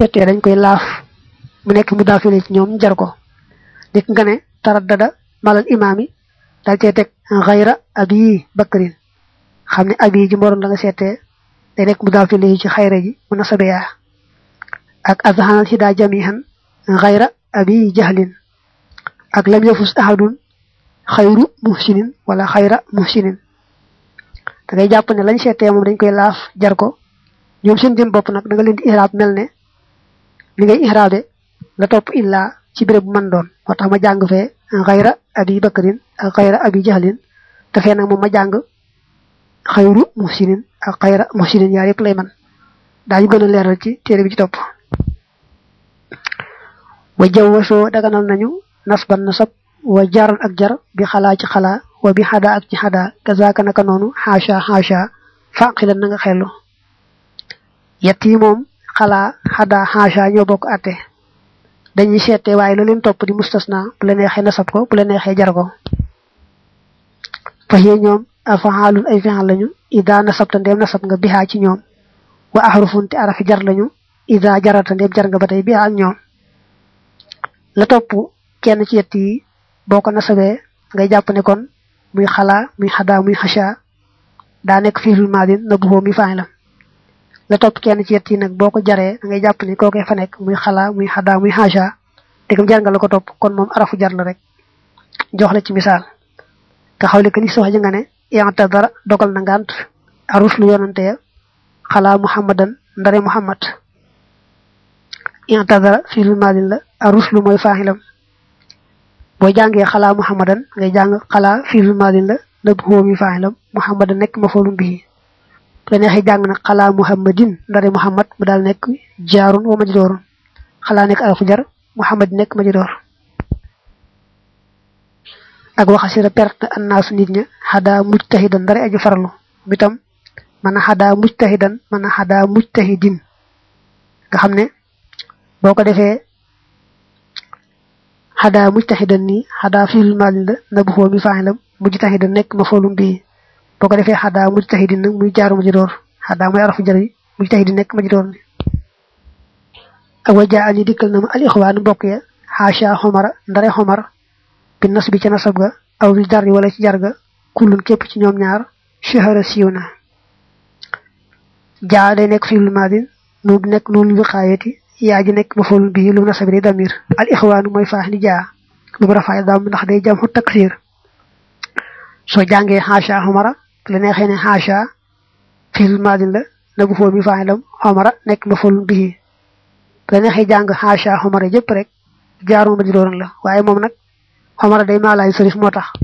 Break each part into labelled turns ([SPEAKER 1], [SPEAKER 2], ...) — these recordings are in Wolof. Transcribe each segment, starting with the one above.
[SPEAKER 1] seetee dañ koy laaf mu nekk mu daafile ci ñoom jar ko dik nga ne taraddada malal imaami dal cee teg xayra abi bakrin xam ne abi ji moroon da nga seetee day nekk mu daafile ci xayra ji mu nasabeyaa ak azhanal hida jamihan xayra abi jahlin ak lam yafus ahadun xayru muhsinin wala xayra muhsinin da ngay jàpp ne lañ seetee moom dañ koy laaf jar ko ñoom seen jëm bopp nag da nga leen di ihraab mel ne li ngay ihraabe la topp illa ci béréb bu mën doon moo tax ma jàng fee xayra abi bakrin ak xayra abi jahlin te fee nag moom ma jàng xayru muhsinin ak xayra muhsinin yaar yëpp lay man daañu gën a leeral ci téere bi ci topp wa jawwasoo daganal nañu nasban nasab wa jaran ak jar bi xalaa ci xalaa wa bi xada ak ci xada kazaaka naka noonu xaasha xaasha faqilan na nga xellu yett yi moom xalaa xada xaasha ñoo bokk atte dañuy seete waaye la leen topp di mustasna bu la neexee nasab ko bu la neexee jar ko fa yee ñoom afaalun ay fi'al lañu ida nasabta ndeem nasab nga bihaa ci ñoom wa ahrufun te arafi jar lañu ida jarata ndeem jar nga ba tey bihaa ak ñoom la topp kenn ci yett yi boo ko nasabee ngay jàpp ne kon muy xalaa muy xadaa muy xasha daa nekk fiilul maadin na buxoo mi faay la la topp kenn ci yett yi nag boo ko jaree da ngay jàpp ni kookee fa nekk muy xalaa muy xadaa muy xasha dégam jar nga la ko topp kon moom arafu jar la rek jox la ci misaal nga xawle que ni si wax ji nga ne yanta dara dogal na ngant arus lu yonante ya xalaa muhammadan ndare muhammad yanta dara fiilul maadin la arus lu mooy faaxilam boo jàngee xalaa muhammadan ngay jàng xalaa fiilul maadin la nëb xóo mi faaxilam muhammadan nekk ma foolum bii la neexee jàng nag xalaa muhammadin ndare muhammad mu daal nekk jaarun wa majdoorun xalaa nekk arafu jar muhammad nekk majdoor ak waxasira perte annaasu nit ña xadaa mujtahidan ndare aji farlu bitam mën a xadaa mujtahidan mën a xadaa mujtahidin nga xam ne boo ko defee xadaa mujtahidan nii xadaa fiilul maadin la na bu xoo mi faaxilam mujtahidan nekk ma foolum bii boo ko defee xadaa mujtahidin nag muy jaaru ma ji door xadaa mooy arafu jar yi mujtahidin nekk ma ji door ni ak wajaa ani dikkal na ma al ixwaanu mbokk ya xaasha xomara ndare xomar bi nas bi ca nasab ga aw bi jar wala ci jar ga kullun képp ci ñoom ñaar shahara siiw na jaa day nekk fiilul maadin nu nekk noonu bi xaayati yaa ji nekk ma foolum bii lu nasabi day damir al ixwaanu mooy faax ni jaa lu mu rafaay daam ndax day jam xu taksir soo jàngee xaasha xomara la neexee ne xaasha fiil maadin la na bu foo mi faaxilam xomara nekk ma foolum bii la neexee jàng xaasha xomara jëpp rek jaaru ma di doon la waaye moom nag xomara day maalaay sarif moo tax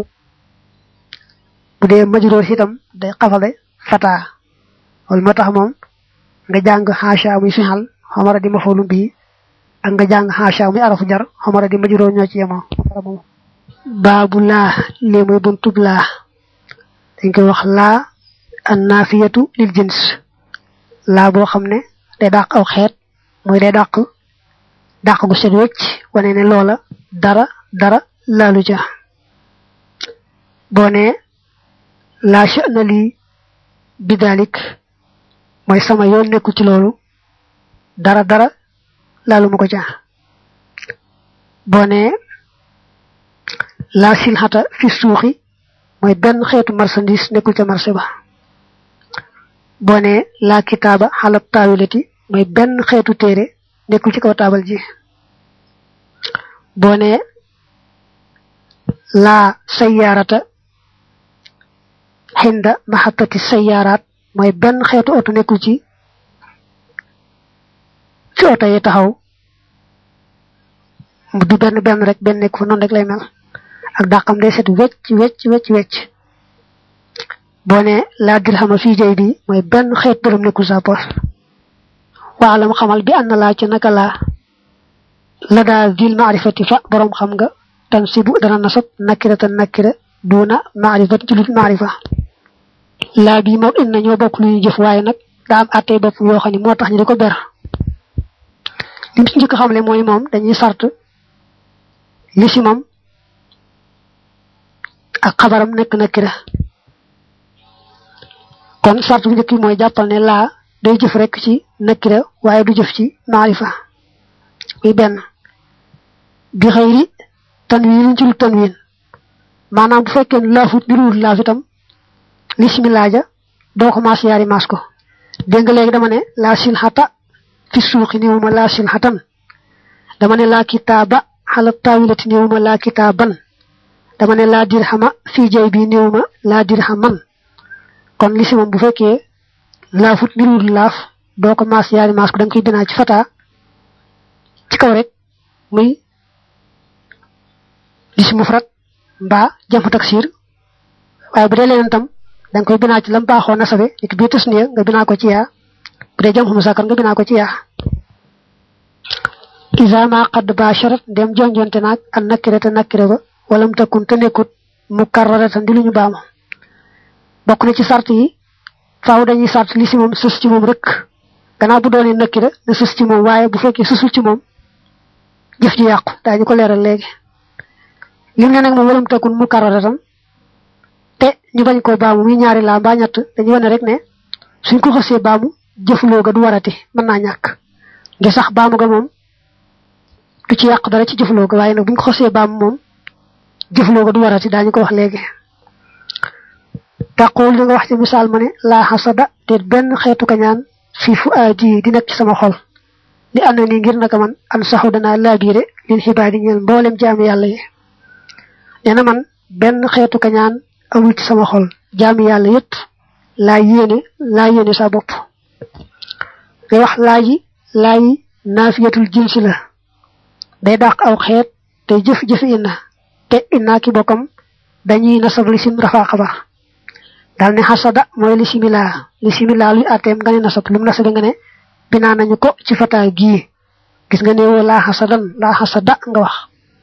[SPEAKER 1] bu dee majroor itam day xafale fataa wala moo tax moom nga jàng xaasha muy fixal xomara di ma foolum bii ak nga jàng xaasha muy arafu jar xomara di majroor ñoo ci yemoo baabu laa lii mooy buntub laa dañ koy wax laa an naafiyatu lil jins laa boo xam ne day dàq aw xeet mooy day dàq dàq gu set wecc wane ne loola dara dara laalu ja boo ne laa sha'na lii bidalik mooy sama yoon nekku ci loolu dara dara laalu ma ko ja boo ne laa silxata fi suuxi mooy benn xeetu marchandise nekkul ca marché ba boo ne laa kitaaba xalab taawilati mooy benn xeetu téere nekkul ci kaw taabal ji boo ne laa sayaarata xinda maxatati sayaaraat mooy benn xeetu oto nekkul ci fi oto yi taxaw du benn benn rek benn nekk fa noonu rek lay mel ak dàqam day set wecc wecc wecc wecc boo ne laa dirhama fii jay bi mooy benn xeet dërëm nekkul sa poos waalam xamal bi ànd laa ci naka laa la daa vil maarifati fa boroom xam nga tan si bu dana nasab nakira tan nakira duuna maarifat ci lut maarifa laa bii moom inna ñoo bokk lu ñuy jëf waaye nag daa am àttee bopp yoo xam ne moo tax ñu di ko ber li mu ci njëkk xamle mooy moom dañuy sart li si moom ak xabaram nekk nakira kon sart bu njëkk bi mooy jàppal ne laa day jëf rek ci nakira waaye du jëf ci maarifa muy benn bi xëyri tanwiin ci lu tanwiin maanaam bu fekkee ne laafut niruwul laaf itam bismillah ja doo ko maas yaari maas ko dégg nga léegi dama ne laa silxata fi suuqi néewuma laa silxatan dama ne laa kitaaba xala taawilati néewuma laa kitaaban dama ne laa dirhama fii jay bi néewuma laa dirhaman kon li si moom bu fekkee laafut niruwul laaf doo ko maas yaari maas ko da nga koy binaa ci fata ci kaw rek muy li si mufrat mbaa jam taksir waaye bu dee leneen tam da nga koy binaa ci lam baaxoo nasabe nit bii tas niya nga binaa ko ci yaa bu dee jam xamu sakar nga binaa ko ci yaa isa ma qad basharat ndem jonjonte naag an nakire te nakire ba walam takun te nekkut mu karraratan di lu ñu baamu bokk na ci sart yi faaw dañuy sart li si moom sus ci moom rek gannaaw bu doonee nakira na sus ci moom waaye bu fekkee susul ci moom jëf ji yàqu daañu ko leeral léegi lim ne nag moom walam takun mu karraratan te ñu bañ koo baamu muy ñaari laa mbaa ñett dañu wane rek ne suñ ko xasee baamu jëfloo ga du warati mën naa ñàkk ngir sax baamu ga moom du ci yàq dara ci jëfloo ga waaye nag buñ ko xasee baamu moom jëfloo ga du warati daañu ko wax léegi taqul li nga wax ci misaal ma ne laa xasada te benn xeetu kañaan fii fu aadi di nekk ci sama xol li ànd nii ngir naka man an saxu danaa laabiire lil xibaadi ñeel mboolem jaami yàlla yi nee na man benn xeetu kañaan amul ci sama xol jaami yàlla yépp laa yéene laa yéene sa bopp ngay wax laaji laayi naafiyatul jinsi la day dàq aw xeet te jëf-jëf inna te inna ki bokkam dañuy nasab li sim rafaa xabar daal ne xasada mooy li similaa li similaa luy àtteem nga ne nasab lu mu nasabe nga ne binaa nañu ko ci fataa gii gis nga ne woo laa xasadan laa xasada nga wax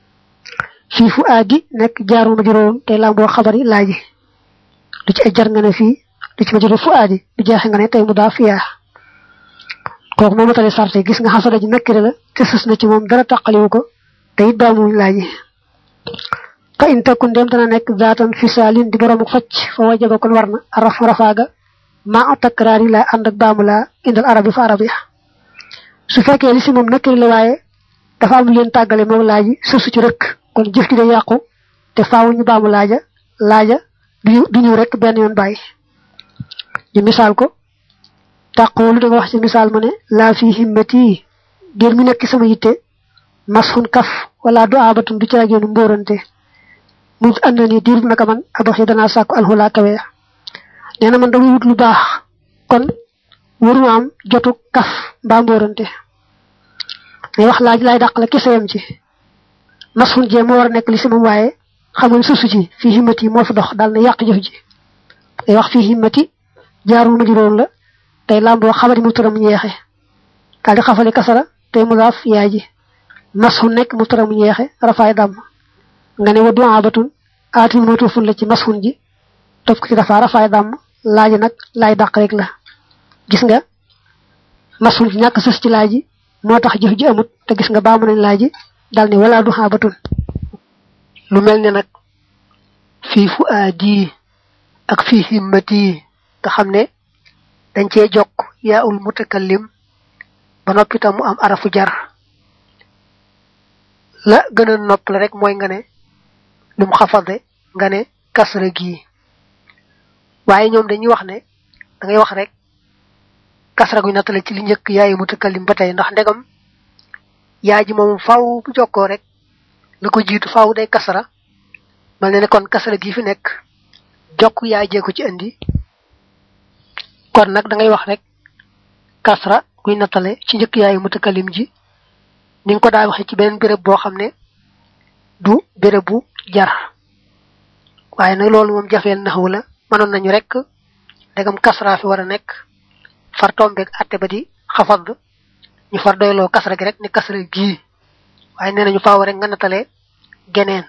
[SPEAKER 1] fii fu aadi nekk jaaru ma juróom te lamboo xabari laaji lu ci ay jar nga ne fii lu ci ma juróom fu aadi bi jeexe nga ne tey mu daa fiyaa kooku moo matale sarte gis nga xasada ji nekkire la te sës na ci moom dara taqaliwu ko te it baamuñ laaji fa in takun dem dana nekk zaatan fisaalin di boroomu facc fa wajaba kon war na araf rafaaga maa takraar yi laa ànd ak baamu laa indal arabi fa arabi su fekkee li si moom nekkire la waaye dafa am leen tàggale moom laaji sësu ci rëkk kon jëf ji day yàqu te faawu ñu baamu laaja laaja du ñëw rek benn yoon bàyyi ñu misaal ko tàqoolu da nga wax ci misaal ma ne laa fi himmati ngir mi nekk sama yitte masxun kaf wala du abatun du caageenu mbóorante mu ànd ni diir naka man adox yi danaa sàkku alxulaa kawe nee na man damay wut lu baax kon waruma am jotu kaf mbaa mbóorante mais wax laaj laay dàq la kese yam ci masxun jee moo war a nekk li si moom waaye xamul susu ci fii himmati moo fi dox daal na yàq jëf ji day wax fii himmati jaarul ma juróom la tey lamboo xabari mu turam ñeexe daal di xafali kasara tey mudaaf yaay ji masxun nekk mu turam ñeexe rafaay dàmm nga ne wa du'aabatun aatin mawtuufun la ci masxun ji topp ko ci dafa rafaay dàmm laaji nag laay dàq rek la gis nga masxun ji ñàkk sës ci laaji moo tax jëf ji amut te gis nga baamu nañ laaji dal ne wala du'aabatun lu mel ne nag fii fu aadi ak fii himmati nga xam ne dañ cee jokk yaa ul mutakallim ba noppi tam mu am arafu jar la gën a nopp la rek mooy nga ne lu mu xafade nga ne kasra gii waaye ñoom dañuy wax ne da ngay wax rek kasra gu nattale ci li njëkk yaayu mutakallim ba tey ndax ndegam yaa ji moom faaw bu jokkoo rek la ko jiitu faaw day kasra mal ne ne kon kasra gii fi nekk jokk yaa jee ko ci indi kon nag da ngay wax rek kasra guy nattale ci njëkk yaayu mutakalim ji ni nga ko daa waxee ci beneen béréb boo xam ne du béréb bu jar waaye nag loolu moom jafeel naxwu la mënoon nañu rek ndegam kasra fi war a nekk far tombeeg atte ba di xafad ñu far doyloo kasra gi rek ne kasra gii waaye nee nañu faaw rek nga nattale geneen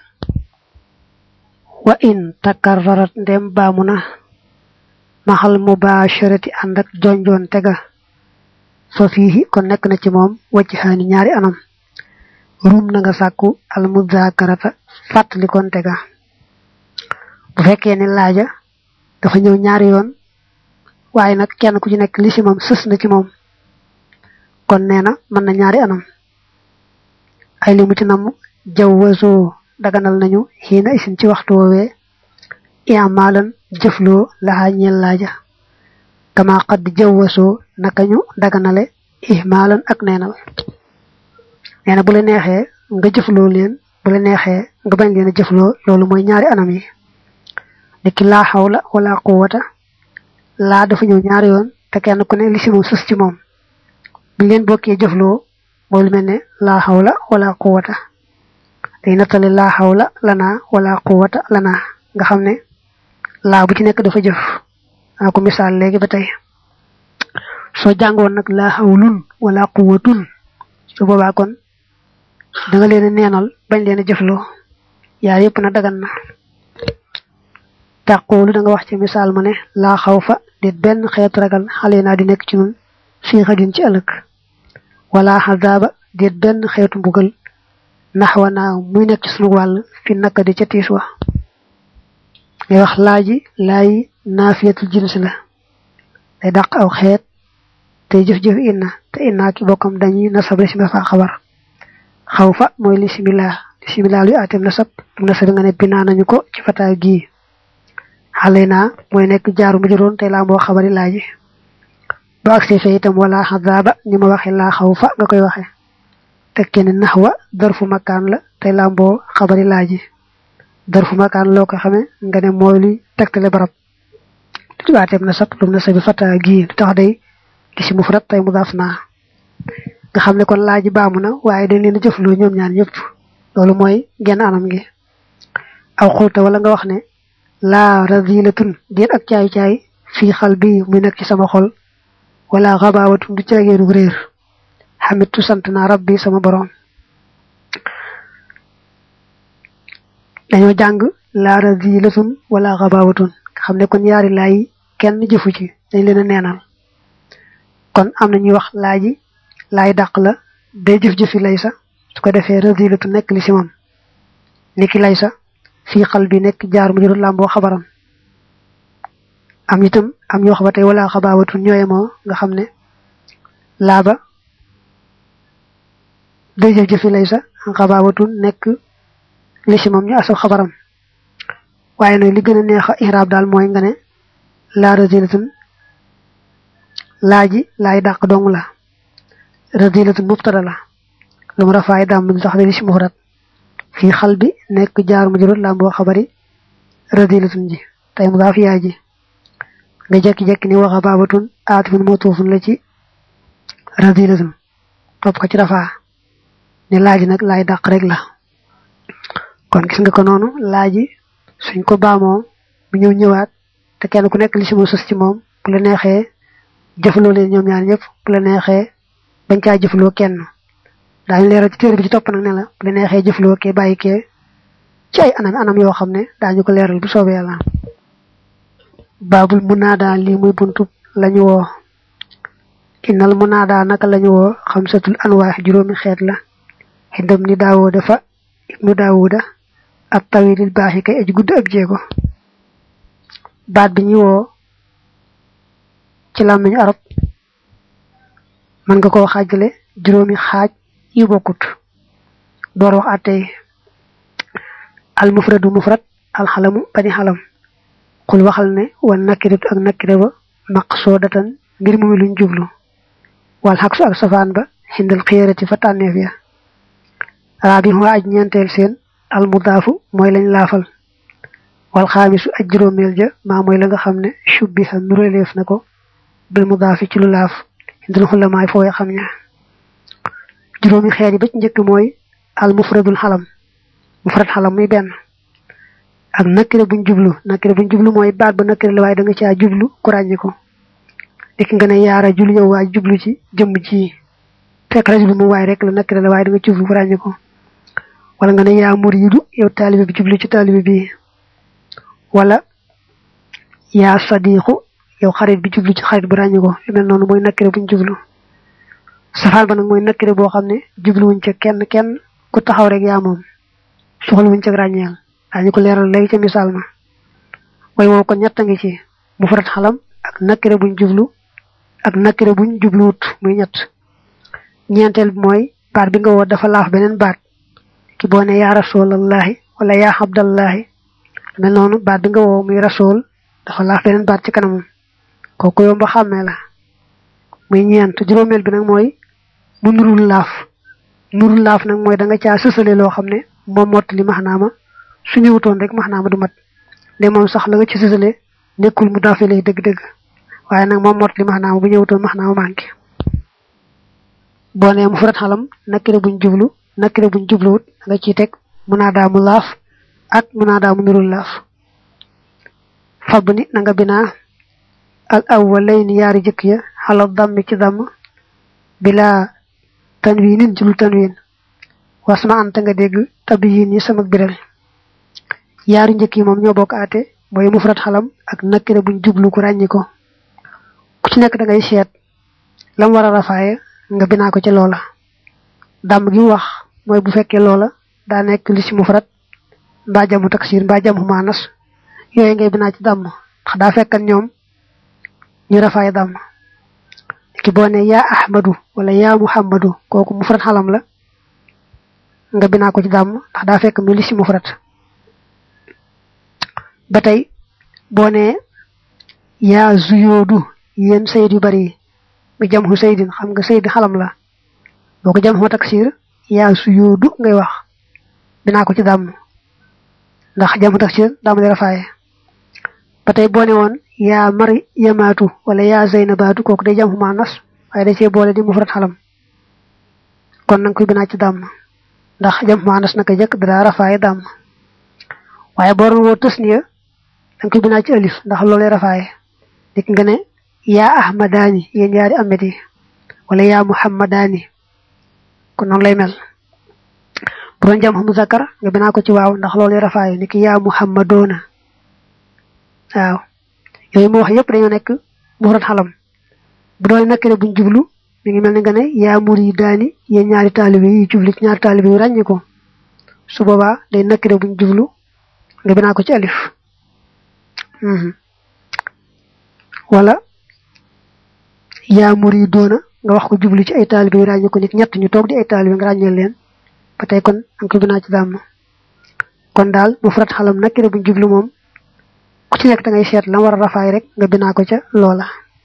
[SPEAKER 1] wa in takarrarat ndem baamu na maxal mubasharati ànd ak jonjoon tega fa fiihi kon nekk na ci moom wajhaani ñaari anam rum na nga sàkku al muzakarata fàttali kon tega bu fekkee ne laaja dafa ñëw ñaari yoon waaye nag kenn ku ci nekk li si moom sës na ci moom kon nee na mën na ñaari anam ay li mu ci namm jawwasoo daganal nañu xiina isin ci waxtu woowee iamaalan jëfloo laxaa ñeel laaja kama xadd jawwasoo naka ñu daganale ihmaalan ak neenal nee na bu la neexee nga jëfloo leen bu la neexee nga bañ leen a jëfloo loolu mooy ñaari anam yi niki laa xawla wala quwata laa dafa ñëw ñaari yoon te kenn ku ne li si moom sës ci moom buñ leen bokkee jëfloo mooy lu mel ne laa xawla wala quwata day nattale laa xawla lanaa wala quwata lanaa nga xam ne laa bu ci nekk dafa jëf naa ko misaal léegi ba tey soo jàngoon nag laa xawlun wala quwatun su boobaa kon da nga leen a neenal bañ leen a jëfloo yaar yëpp na dagan na tàqoolu da nga wax ci misaal ma ne laa xaw fa déet benn xeetu ragal xale naa di nekk ci nun fii xadin ci ëllëg wala xadaaba déet benn xeetu mbugal naxwa naa muy nekk ci sunu wàll fi naka di ca tiis wa ngay wax laaji laayi naafiyatul jins la day dàq aw xeet tey jëf-jëf inna te inna ki bokkam dañuy nasab lismi fa xabar xaw fa mooy lisimilaa lisimilaa luy atem nasab dum nasab nga ne binaa nañu ko ci fataay gii xale naa mooy nekk jaaru mu jëroon tey laa moo xabari laaji ba agsee fe itam wala xadaaba ni ma waxe laa xaw fa nga koy waxe tekke ne naxwa darfu makaan la tey laa mboo xabari laaji darfu makaan loo ko xame nga ne mooy luy tegtale barab du atem nasab dum nasab bi fataay gii du tax day li si mufrad tey mudaaf naa nga xam ne kon laaji baamu na waaye dañ leen a jëfloo ñoom ñaar ñëpp loolu mooy genn anam gi aw xulta wala nga wax ne laa radilatun déet ak caay-caay fii xal bi muy nekk ci sama xol wala xabaawatun du caageenu réer xamitu sant naa rabbi sama borom dañoo jàng laa radilatun wala xabaawatun nga xam ne kon yaari laay kenn jëfu ci dañ leen a neenal kon am na ñuy wax laaji laay dàq la day jëf-jëfi lay sa su ko defee radilatu nekk li si moom niki lay sa fii xal bi nekk jaar mu jëru làmboo xabaram am itam am ñoo xaba tey wala xabaawatu ñooye moo nga xam ne laaba day jëf-jëfi lay sa xabaawatu nekk li si moom ñu asal xabaram waaye nag li gën a neex a ihraab daal mooy nga ne laa radilatun laaji laay dàq dong la radilatun mubtada la lu mu rafaay dàmm bi tax li si mufrad fii xal bi nekk jaar mu jurut làmboo xabari radilatun ji tey mu daaf yaay ji nga jekki-jekki ni waxa baabatun aatifun motuufun la ci radilatun topp ko ci rafaa ne laaji nag laay dàq rek la kon gis nga ko noonu laaji suñ ko baamoo mu ñëw ñëwaat te kenn ku nekk li si mu sës ci moom bu la neexee jëfaloo leen ñoom ñaar ñëpp bu la neexee bañ caa jëfaloo kenn daañu leeral ci téere bi ci topp nag ne la bu la neexee jëfaloo kee bàyyi kee ci ay anam anam yoo xam ne daañu ko leeral bu soobee yàlla baabul munaada lii muy buntu lañu woo innal munaada naka lañu woo xamsatul anwaax juróomi xeet la xindam ni daawuda fa ibnu daawuda ak tawilil baax yi kay aji gudd ak jéego baat bi ñu woo ci làmmiñu arab mën nga koo xaajale juróomi xaaj yu bokkut door wax àttee al mufradu mufrad al xalamu bani xalam xul waxal ne wan nakiratu ak nakire ba maqsoodatan mbir mu luñ jublu wal xaksu ak safaan ba xindal xiyarati fa tànneef ya raabi waa aj ñeenteel seen al mudaafu mooy lañ laafal wal xaamisu aj juróomeel ja maa mooy la nga xam ne shubbiha nuraleef na ko bil mudaafi ci lu laaf xindal xulamaay fooy xam ña juróomi xeet yi ba ci njëkk mooy al mufradul xalam mufrad xalam muy benn ak nakire buñ jublu nakire buñ jublu mooy baat ba nakire la waaye da nga caa jublu ku ràññi ko dikk nga ne yaara jul yow waa jublu ci jëmm ji fekk rajulu mu waay rek la nakire la waaye da nga jublu ku ràññi ko wala nga ne yaa muriidu yow taalibe bi jublu ci taalibe bi wala yaa sadiqu yow xarit bi jublu ci xarit bu ràññi ko yu mel noonu mooy nakire buñ jublu safaan ba nag mooy nakire boo xam ne jubluwuñ ca kenn kenn ku taxaw rek yaa moom soxlawuñ ca ràññeel daañu ko leeral léegi ca misaal ma way woo kon ñett a ngi ci mufrad xalam ak nakire buñ jublu ak nakire buñ jubluwut muy ñett ñeenteel bi mooy baat bi nga woo dafa laaf beneen baat ki boo ne yaa rasulallahi wala yaa abdallahi mel noonu baat bi nga woo muy rasul dafa laaf beneen baat ci kanamam kooku yomb a xàmmee la muy ñeent juróomeel bi nag mooy mu nurul laaf nurul laaf nag mooy da nga caa sësale loo xam ne moom mottali maxnaama su ñëwutoon rek maxnaama du mat de moom sax la nga ci sësale nekkul mu daafe lay dëgg-dëgg waaye nag moom mottali maxnaama bu ñëwutoon maxnaama manqué boo nee mu furat xalam nakire buñ jublu nakire buñ jubluwut da nga ciy teg munaadaa mu laaf ak munaadaa mu nurul laaf fab ni na nga binaa al awwalayni yaari jëkk ya xala dammi ci damm bila tanwiinin ci lu tanwiin wasma anta nga dégg tabiyin yi sama biral yaari njëkk yi moom ñoo bokk aate mooy mufrat xalam ak nakire buñ jublu ko ràññi ko ku ci nekk da ngay seet lam war a rafaaye nga binaa ko ci loola dàmm gi mu wax mooy bu fekkee loola daa nekk li ci mufrat mbaa jamu taksir mbaa jamu maanas yooyu ngay binaa ci dàmm ndax daa fekkan ñoom ñu rafaay dàmm ki boo ne yaa ahmadu wala yaa muhammadu kooku mufrat xalam la nga binaa ko ci dàmm ndax daa fekk mi li ci mufrat ba tey boo ne yaa zuyoodu yéen sayid yu bari yi mi jam xu saydin xam nga sayd xalam la boo ko jam xoo taksir yaa suyoodu ngay wax binaa ko ci dàmm ndax jam xu taksir dàmm di rafaaye ba tey boo ne woon yaa mari yamaatu wala yaa zeynabaatu kooku day jam xu maa nas waaye da cee boole di mufrat xalam kon nanga koy binaa ci dàmm ndax jam xu maa nas naka jëkk dara rafaaye dàmm waaye boo doon woo tës niya danga koy binaa ci alif ndax loolay rafaaye dik nga ne yaa ahmadaani yéen ñaari amet yi wala yaa muhammadaani kon noonu lay mel bu doon jam mu zakar nga binaa ko ci waaw ndax loolu rafaayu ni ki yaa muhammadoona waaw yooyu mu wax yëpp dañoo nekk mufrad xalam bu doon nakire buñ jublu mi ngi mel ni nga ne yaa muridaani yéen ñaari taalibe yi jublu ci ñaari taalibe yi ràññi ko su boobaa day nakire buñ jublu nga binaa ko ci alif wala yaa muridoona nga wax ko jublu ci ay taalibe yu ràññee ko nit ñett ñu toog di ay taalibe nga ràññee leen ba tey kon am ko binaa ci dàmm kon daal mu farat xalam nakire buñ jublu moom ku ci nekk da ngay seet la war a rafaay rek nga binaa ko ca loola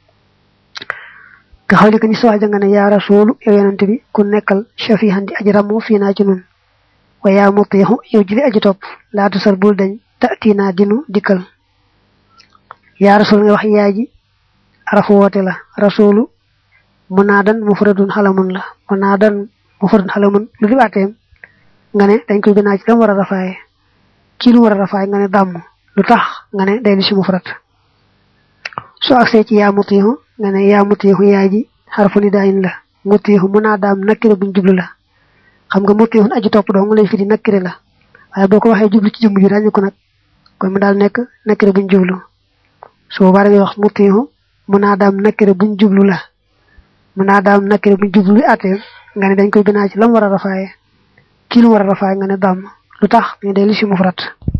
[SPEAKER 1] nga xawli ko ni sowaaja nga ne yaa rasuulu yow yonent bi ku nekkal shafihan di aji ramu fii naa ci nun wa yaa mutiixu yow jili aji topp laatu sar bul dañ tatinaa dinu dikkal yaa rasul nga wax yaay ji arafu woote la rasulu munaadan mufradun xalamun la munaadan mufradun xalamun lu di baateem nga ne dañ koy binaa ci lam war a rafaaye kii lu war a rafaaye nga ne dàmm lu tax nga ne day li si mufrad soo agsee ci yaa mutiixu nga ne yaa mutiixu yaay ji xarfu ni daayin la mutiixu munaadaam nakkire buñ jublu la xam nga mutiixun aji topp doo nga lay fi di nakkire la waaye boo ko waxee jublu ci jëmm ji ràññi ko nag kon mu daal nekk nakkire buñ jublu su boobaa da ngay wax mutiixu munaadaam nakkire buñ jublu la munaadaam nakkire buñ jublu atee nga ne dañ koy binaa ci lam war a rafaaye kii lu war a rafaaye nga ne dàmm lu tax ñu day li si mufrat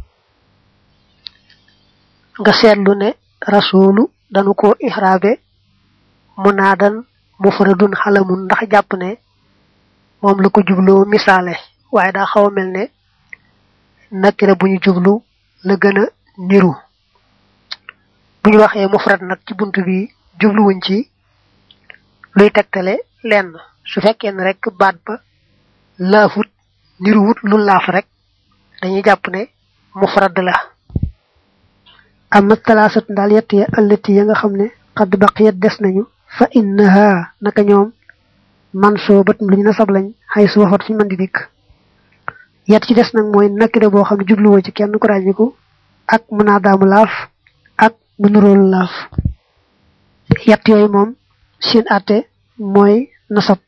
[SPEAKER 1] nga seetlu ne rasulu dañu ko ihraabe munaadan mufradun xalamun ndax jàpp ne moom la ko jubloo misaale waaye daa xaw a mel ne nakire bu ñu jublu la gën a niru bu ñu waxee mufrad nag ci bunt bi jubluwuñ ci luy tegtale lenn su fekkee ne rek baat ba laafut niruwut lu laaf rek dañuy jàpp ne mufrad la amma talaasat daal yett ya allati ya nga xam ne xadd baqiyat des nañu fa innaha naka ñoom man soo bat lu ñu nasab lañ xay su waxat fuñu mën di dikk yett ci des nag mooy nakire boo xam ne jubluwoo ci kenn ku ràññiku ak munaadaamu laaf ak mu nuróolu laaf yett yooyu moom seen àtte mooy nasab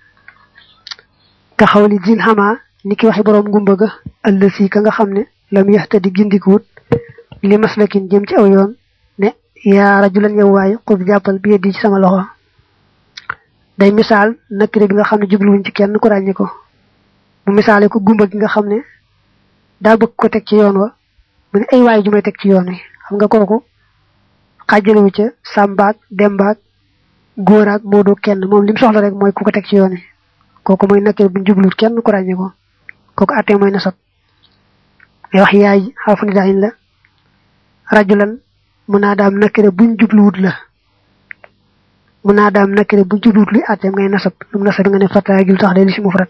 [SPEAKER 1] ka xawli jil xamaa ni ki waxi boroom ngumba ga ëllësi ka nga xam ne lam yaxta di gindikuwut li maslakin jëm ci aw yoon ne yaa rajulan yow waay xub jàppal bi di ci sama loxo day misaal nakire bi nga xam ne jubluwuñ ci kenn ku ràññi ko mu misaale ko gumba gi nga xam ne daa bëgg ko teg ci yoon wa mu ne ay waay ju may teg ci yoon wi xam nga kooku xaajalewu ca sàmbaak dembaak góoraak moodo kenn moom lim soxla rek mooy ku ko teg ci yoon wi kooku mooy nakir bu jublut kenn ku ràññee ko kooku àttee mooy nasab ngay wax yaay xarfu nidaayin la rajulan munaadaam nakira buñ jubluwut la munaadaam nakira buñ jubluwut li àtteem ngay nasab lu mu nasab nga ne fataa jul tax day li si mufrat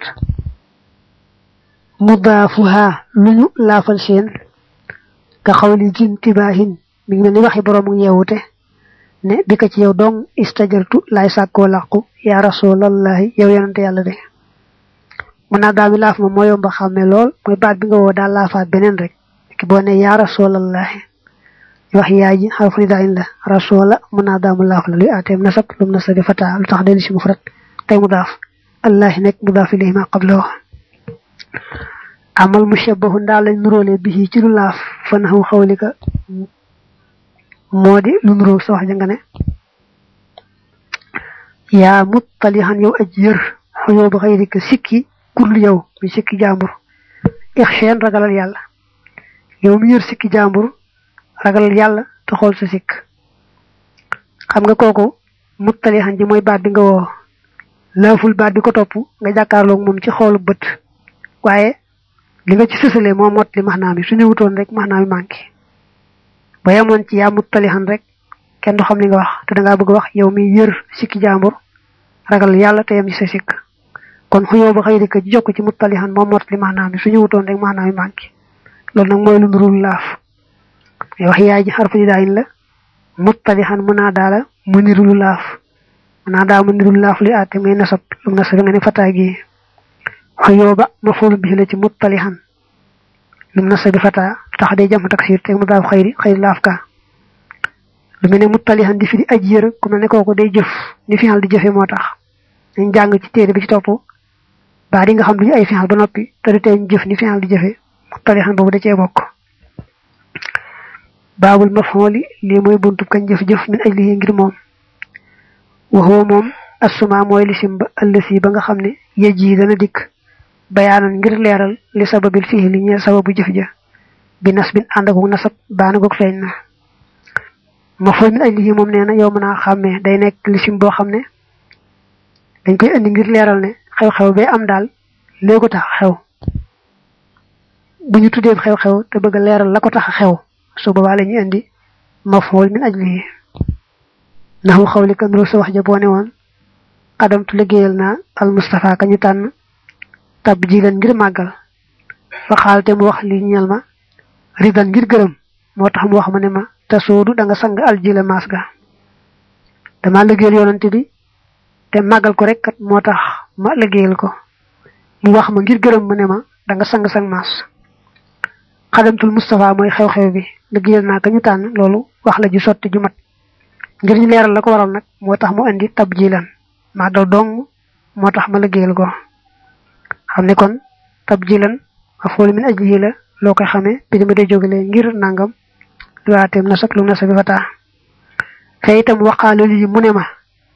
[SPEAKER 1] mudaafuha lu ñu laafal seen ka xawli jin tibaahin mi ngi mel ni waxi boroomu yeewute ne bi ka ci yow dong istajartu laay sàkkoo làqu yaa rasulallahi yow yonante yàlla de munaadaam yi laaf ma moo yomba xàmme lool mooy baat bi nga woo daal laafaat beneen rek ki boo ne yaa rasulallahi wax yaay ji xarfu nidaayin la rasula munaadaamu laaf la luy aateem nasab lum nasabi fata lu tax dellu si mufrad tey mu daaf allahi nekk mu daaf ilayhi ma qabla wax amal mushabbahu ndaal lañ nuróole bi ci lu laaf fa naxu xawlika moo di lu nuróo sa wax ja nga ne yaa muttalihan yow aj yër xuyoo ba xëyrika sikki kurlu yow mi sikki jàmbur ixcheen ragalal yàlla yow mi yër sikki jàmbur ragalal yàlla te xool sa sikk xam nga kooku muttalihan ji mooy baat bi nga woo laaful baat bi ko topp nga jàkkaarloog moom ci xoolu bët waaye li nga ci sësale moo mot li maxnaam yi su ñëwutoon rek maxnaam yi manqué ba yemoon ci yaa muttalihan rek kenn du xam li nga wax te dangaa bëgg wax yow mi yër sikki jàmbur ragal yàlla te yem ci sa sikk kon xuyoo ba xëy ka jokk ci muttalihan moo mot li maxnaam yi su ñëwutoon rek maxnaam yi manqué loolu nag mooy lu nurul laaf ngay wax yaay ji xarfu ji daayin la muttalihan mu naa daala mu nirulu laaf mu naa daa mu nirulu laaf li aate ngay nasab lu mu nasab nga ne fataa gi xuyooba mafoolu bi la ci muttalihan lum nasabi fata tax day jam taksir te mu daaf xëyri xëyri laaf ka lu mel ne muttalihan di fi di aj yër ku mel ne kooku day jëf ni final di jëfe moo tax dañ jàng ci téere bi ci topp baa di nga xam duñu ay final ba noppi te du tee ñu jëf ni final di jëfe muttalihan boobu da cee bokk baabul mafooli lii mooy buntu kañ jëf-jëf min aj lii ngir moom waxoo moom assuma mooy lisim ba ëllësi ba nga xam ne yëj yi dana dikk bayaanan ngir leeral li sababil fii li ñeel sababu jëf ja bi nas bin ànd ak nasab baana goog feeñ na ma fooy min aj lii moom nee na yow mën a xàmmee day nekk lisim boo xam ne dañ koy indi ngir leeral ne xew-xew bee am daal léegi tax xew bu ñu tuddee xew-xew te bëgg a leeral la ko tax xew su boobaa la ñuy indi maf'ul min ajlihi naxu xawli kan ru sa wax ja boo ne woon xadamtu liggéeyal naa al Mustafa ka ñu tànn tab ji leen ngir màggal fa xaal te mu wax li ñeel ma ridan ngir gërëm moo tax mu wax ma ne ma te soodu da nga sang al ji la maas ga dama liggéeyal yonante bi te màggal ko rek kat moo tax ma liggéeyal ko mu wax ma ngir gërëm ma ne ma da nga sang sang maas xadamtul Mustafa mooy xew-xew bi liggéeyal naa ka ñu tànn loolu wax la ju sotti ju mat ngir ñu leeral la ko waral nag moo tax mu indi tab ji lan màggal dong moo tax ma liggéeyal ko xam ne kon tab ji lan a foolu min ajlihi la loo koy xamee bi ma day jógalee ngir nangam luwaateem na sak lu na sa bi fa taa te itam waqaale lii mu ne ma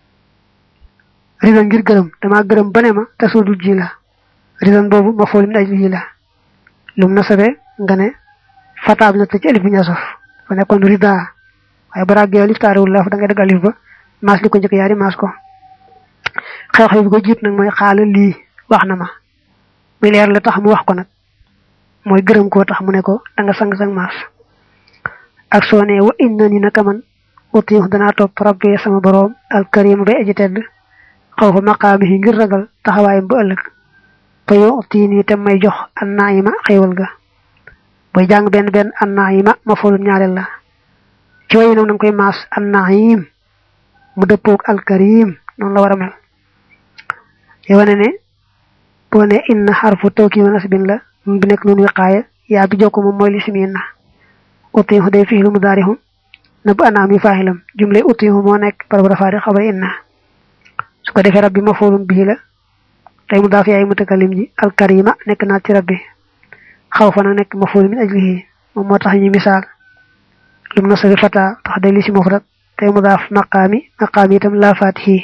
[SPEAKER 1] ridan ngir gërëm dama gërëm ba ne ma te suudul ji la ridan boobu ma foolu min ajlihi la lum na sabe nga ne fataab na te ci alif bi ñasof fa nekkoon rida waaye bu ràggee alif taariwul la fa da ngay dagg alif ba maas li ko njëkk yaari maas ko xew-xew bi ko jiit nag mooy xaala lii wax na ma muy leer la tax mu wax ko nag mooy gërëm koo tax mu ne ko da nga sang-sang maas ak soo ne wa inna ni naka man utiix danaa topp rabbi sama boroom alkarim bay aji tedd xaw fa maqaamihi ngir ragal taxawaayam ba ëllëg te yow tii nii te may jox an naa yi ma xéewal ga booy jàng benn benn an naa yi ma ma foolum ñaareel la ci wayu nag nanga koy maas an naim mu dëppoog alkarim noonu la war a mel yow ne ne boo ne inna xarfu tawki wa nasbin la mu bi nekk noonu wiqaaya yaa bi jokko moom mooy lisim inna utiixu day fiilu mudaarixu na bu anaam yi faaxilam jumle utiixu moo nekk barabu rafaari xabar inna su ko defee rabbi ma foolum bii la tey mu daaf yaay mutakalim ji alkarima nekk naa ci rabbi xaw fa nag nekk ma fool min ajlihi moom moo tax ñu misaal lu mu nasabi fata tax day li si mufrad tey mu daaf maqaami maqaami itam laa faatihi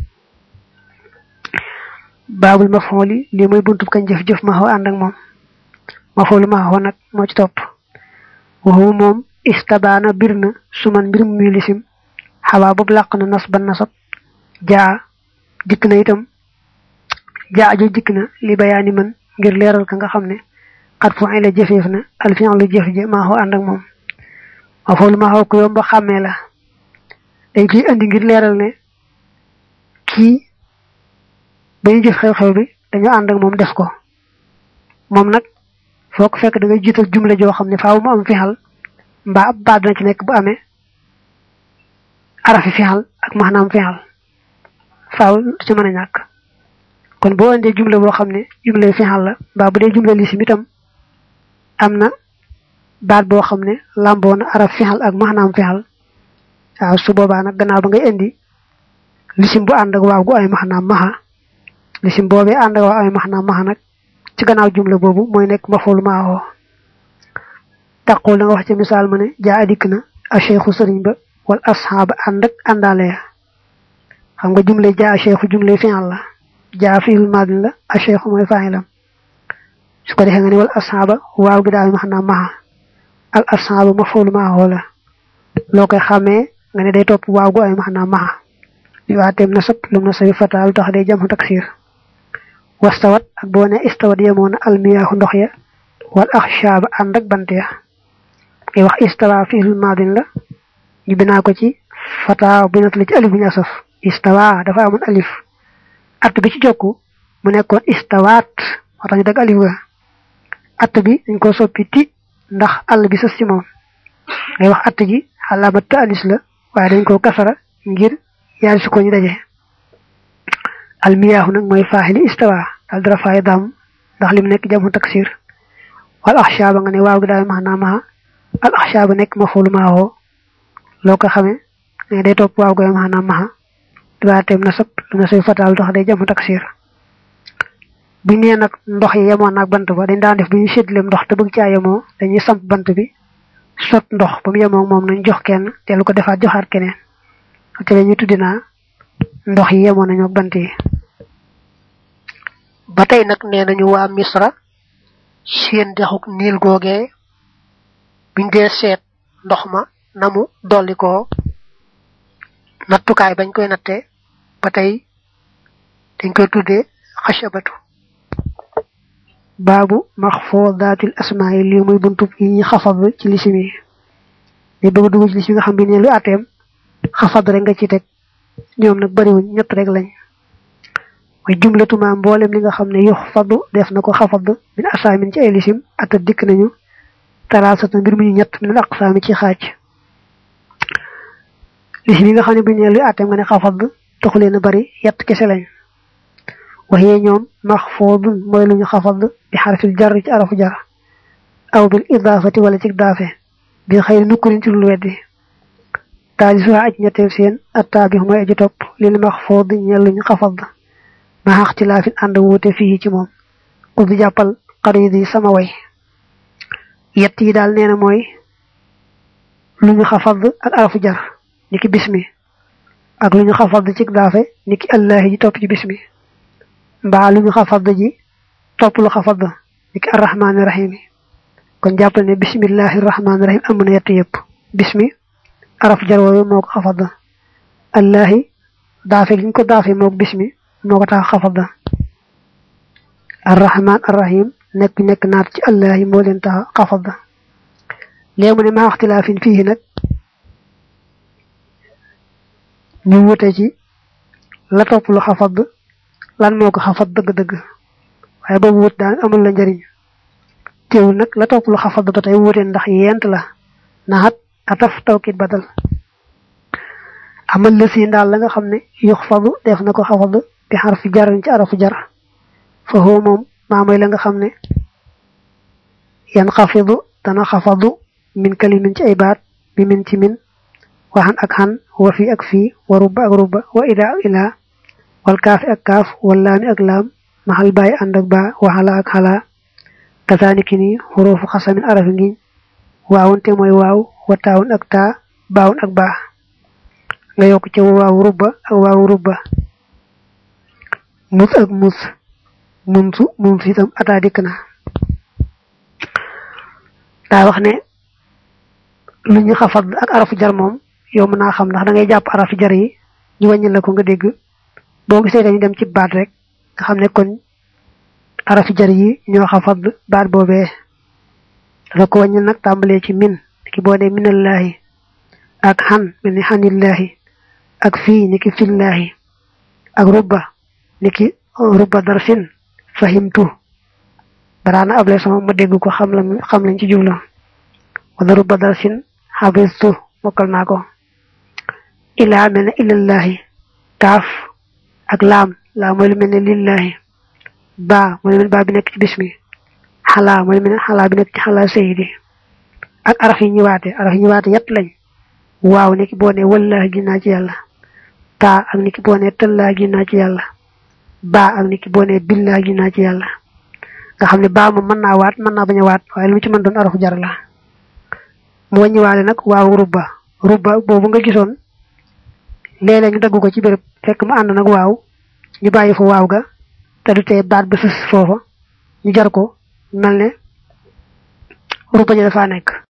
[SPEAKER 1] baabul mafooli lii mooy buntub kañ jëf-jëf ma xaw ànd ak moom mafoolu ma xaw nag moo ci topp waxu moom istabaana bir na suman mbir mu muy lisim xawaa boobu làq na nas ba nasab jaa dikk na itam jaa ajo dikk na li bayaani man ngir leeral ka nga xam ne xat fu ay la jëfeef na alfian lu jëf je maa xoo ànd ak moom ma foolu maa xoo ko yomba xàmmee la dañ koy andi ngir leeral ne kii ba ñu jëf xew-xew bi dañu ànd ak moom def ko moom nag foo ko fekk da ngay jiital jumle joo xam ne faaw mu am fixal mbaa ab baat dana ci nekk bu amee arafi fixal ak maanaam fixal faaw ci mën a ñàkk kon boo indee jumle boo xam ne jumle fixal la mbaa bu dee jumle lisim itam am na baat boo xam ne làmboo na araf fixal ak maanaam fixal waaw su boobaa nag gannaaw ba ngay indi lisim bu ànd ak waaw gu ay maanaam maxa lisim boobee ànd ak waaw ay maanaam maxa nag ci gannaaw jumle boobu mooy nekk mafoolu maawoo taqoo la nga wax ci misaal ma ne jaa adikk na a cheikhu sëriñ ba wal asxaaba ànd ak àndaale ya xam nga jumle jaa a cheikhu jumle fi'al la jaa fi'il maadin la a cheikhu mooy fa'ilam su ko defee nga ne wal asxaaba waaw gi daal max naa maxa al asxaaba mafoolu maawoo la loo koy xàmmee nga ne day topp waaw gu ay max naa maxa li waateem nasab lum na sabi fata lu tax day jam taksir wastawat ak boo ne istawat yemoo na almiyaahu ndox ya wal axshaaba ànd ak bant ya ngay wax istawa fi'il maadin la ñu binaa ko ci fata bi nat la ci alif bu ñu asaf istawa dafa amoon alif att bi ci jokku mu nekkoon istawaat moo tax ñu dagg alif ga att bi dañ ko soppi ti ndax àll bi sës ci moom ngay wax att ji xalaamat ta anis la waaye dañ ko kasara ngir yaari su ko ñu daje almiyaahu nag mooy faaxili istawa daal dara faay daam ndax lim nekk jamu taksir wal axshaaba nga ne waaw gi daal max naa maxa al axshaaba nekk ma foolu maawoo loo ko xamee ne day topp waaw goy max naa maxa dibaateem nasab lu na soy fataal tax day jamu taksir bu nee nag ndox yi yemoon naag bant ba dañ daan def bu ñu séddaleem ndox te bëgg caa yemoo dañuy samp bant bi sot ndox ba mu yemoo moom nañ jox kenn te lu ko defaat joxaat keneen te la ñuy tuddi naa ndox yi yemoon nañu ak bant yi
[SPEAKER 2] ba tey nag nee nañu waa misra seen dexuk niil googee buñ dee seet ndox ma na mu dolli ko nattukaay bañ koy natte ba tey dañ koy tuddee xashabatu
[SPEAKER 1] baabu maxfoodatil asmaa yi lii muy buntub yi ñu xafad ci lisim yi li bëgg dugg ci lisim nga xam bi ne lu ateem xafad rek nga ci teg ñoom nag bariwuñ ñett rek lañ mooy jumlatuma mboolem li nga xam ne yux faddu def na ko xafad min asaamin ci ay lisim ata dikk nañu talaasata mbir mu ñu ñett min aqsaami ci xaaj lisim yi nga xam ne bu ñu ne luy àtteem nga ne xafad taxulee na bari yett kese lañ waxee ñoom maxfoodun mooy lu ñu xafad bi xarfil jar ci arafu jar aw bil idaafati wala ci daafe bi xëy nukkurin ci lu weddi taalisuha aj ñetteel seen attaa bi mooy aji topp lil maxfood ñeel lu ñu xafad ma xaxtilaafin ànd wuute fii ci moom ku di jàppal xarit yi sama way yett yi daal nee na mooy lu ñu xafad ak arafu jar niki bismi ak lu ñu xafad ci daafe niki allahi ji topp ci bismi mbaa lu ñu xafad ji topp lu xafad niki arrahmaani rahim kon jàppal ne bismillahi rahmaani rahim am na yett yëpp bismi arafu jar woowu moo ko xafad allahi daafe gi ñu ko daafe moo ko bismi moo ko tax xafada arrahman arrahim nekk nekk naat ci allah yi moo leen tax xafada léegi mu ne maa waxtilaafin fii nag ñu wute ci la topp lu xafad lan moo ko xafad dëgg-dëgg waaye boobu wut daan amul la njëriñ teewul nag la topp lu xafad ba tey wute ndax yent la naxat ataf tawkit badal amal la si daal la nga xam ne yux fadu def na ko xafad bi xarfi jarin ci arafu jar fa huwa moom maa mooy la nga xam ne yan xafidu dana xafadu min kalimin ci ay baat bi min ci min waxan ak xan wa fi ak fii wa rubba ak rubba wa ila ak ila wal kaafi ak kaaf wal laami ak laam maxal bàyyi ànd ak baa waxala ak xalaa kasaaniki ni xuruufu xasamin arafi ngiñ waawun te mooy waaw wa taawun ak taa baawun ak baa nga yokk ci waaw rubba ak waaw rubba mus ak mus munsu munsu itam ataa dikk na daa wax ne lu ñu xafad ak arafu jar moom yow mën naa xam ndax da ngay jàpp arafu jar yi ñu wàññi la ko nga dégg boo gisee dañu dem ci baat rek nga xam ne kon arafi jar yi ñoo xafad baat boobee dafa ko wàññi nag tàmbalee ci min ki boo ne minallahi ak xan mel ni xanillahi ak fii ni ki fillahi ak rubba ni ki rubba darfin fahimtu baraana able sama ma dégg ko xam la xam lañ ci jubla wala rubba darfin xabistu mokkal naa ko ilaa mel ne ilallahi kaaf ak laam laa mooy lu mel ne lillahi baa mooy lu mel baa bi nekk ci bismi xalaa mooy lu mel ne xalaa bi nekk ci xalaa sayidi ak araf yi ñëwaate araf yi ñëwaate yett lañ waaw ni ki boo ne wallahi gi naa ci yàlla taa ak ni ki boo ne tëllaa gi naa ci yàlla baa ak ni ki boo ne billaa gi naa ci yàlla nga xam ne baa moom mën naa waat mën naa bañ a waat waaye lu mu ci mën doon arafu jar la mu wàññiwaale nag waaw rubba rubba boobu nga gisoon léeg-léeg ñu dagg ko ci béréb fekk mu ànd nag waaw ñu bàyyi fa waaw ga te du tee baat ba sës foofa ñu jar ko mel ne rubba ja dafa nekk